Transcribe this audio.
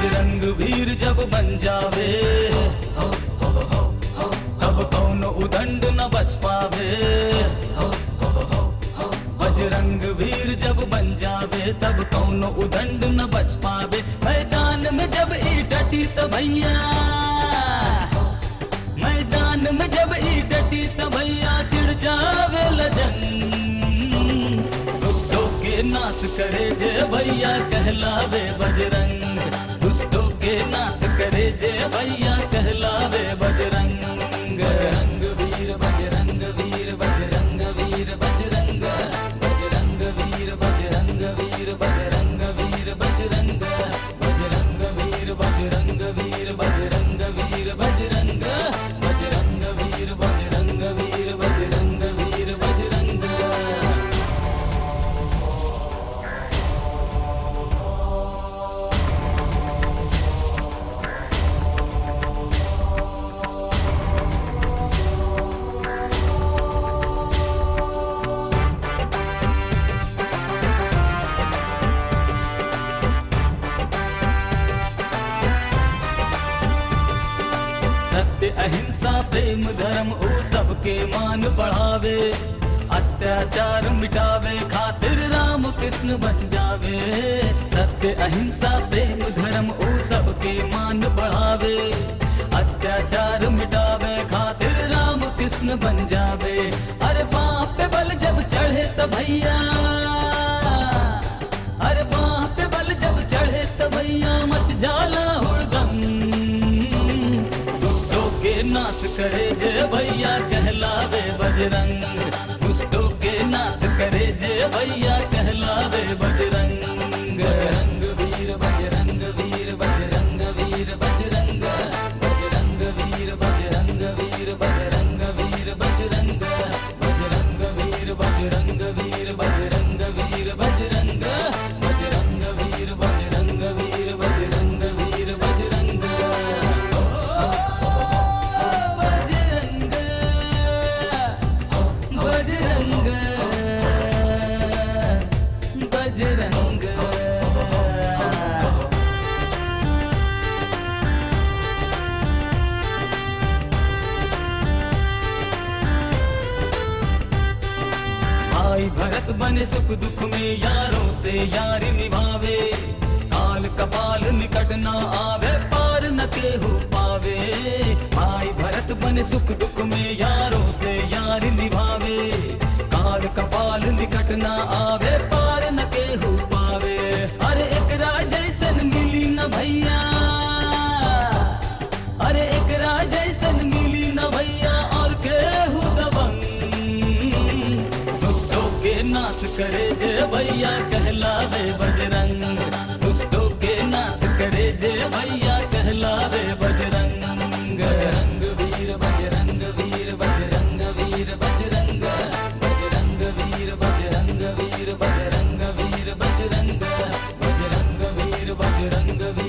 बजरंग वीर जब बन जावे तब कौन उदंड न बच पावे बजरंग वीर जब बन जावे तब कौन उदंड न बच पावे मैदान में जब ई डटी त भैया मैदान में जब ई डटी त भैया छिड़ जावे लजंग दुष्टों के नाश करे जय भैया कहलावे बजरंग दुष्टों के नाश करे जय भैया कहलावे बजरंग बजरंग वीर बजरंग वीर बजरंग वीर बजरंग बजरंग वीर बजरंग वीर बजरंग वीर बजरंग बजरंग वीर बजरंग वीर बजरंग वीर बजरंग बजरंग वीर बजरंग वीर बजरंग वीर बजरंग सत्य अहिंसा प्रेम धर्म ओ सबके मान बढ़ावे अत्याचार मिटावे खातिर राम कृष्ण बन जावे सत्य अहिंसा प्रेम धर्म ओ सबके मान बढ़ावे अत्याचार मिटावे खातिर राम कृष्ण बन जावे अरे बाप पे बल जब चढ़े तो भैया अरे बाप पे बल जब चढ़े तो भैया मच जाला हुड़दम दुष्टों के नाश करे जय भैया कहलावे बजरंग दुष्टों के नाश करे जय भैया कहलावे बजरंग बजरंग वीर बजरंग वीर बजरंग वीर बजरंग बजरंग वीर बजरंग वीर बजरंग वीर बजरंग बजरंग वीर बजरंग वीर बजरंग वीर बजरंग बजरंग वीर बजरंग वीर बजरंग वीर बजरंग बजरंग बजरंग बजरंग भाई भरत बने सुख दुख में यारों से यारी निभावे काल कपाल निकट ना आवे पार न केहू पावे भाई भरत बने सुख दुख में यारों से यारी निभावे काल कपाल निकट ना आवे पार न केहू पावे अरे एक जैसन मिली न भैया अरे एक जैसन मिली न भैया और केहू दबंग दुष्टों के नाश करे जय भैया कहलावे बजरंग दुष्टों के नाश करे जय भैया कहलावे बजरंग बजरंग वीर बजरंग वीर बजरंग वीर बजरंग बजरंग वीर बजरंग वीर बजरंग वीर बजरंग बजरंग वीर बजरंग वीर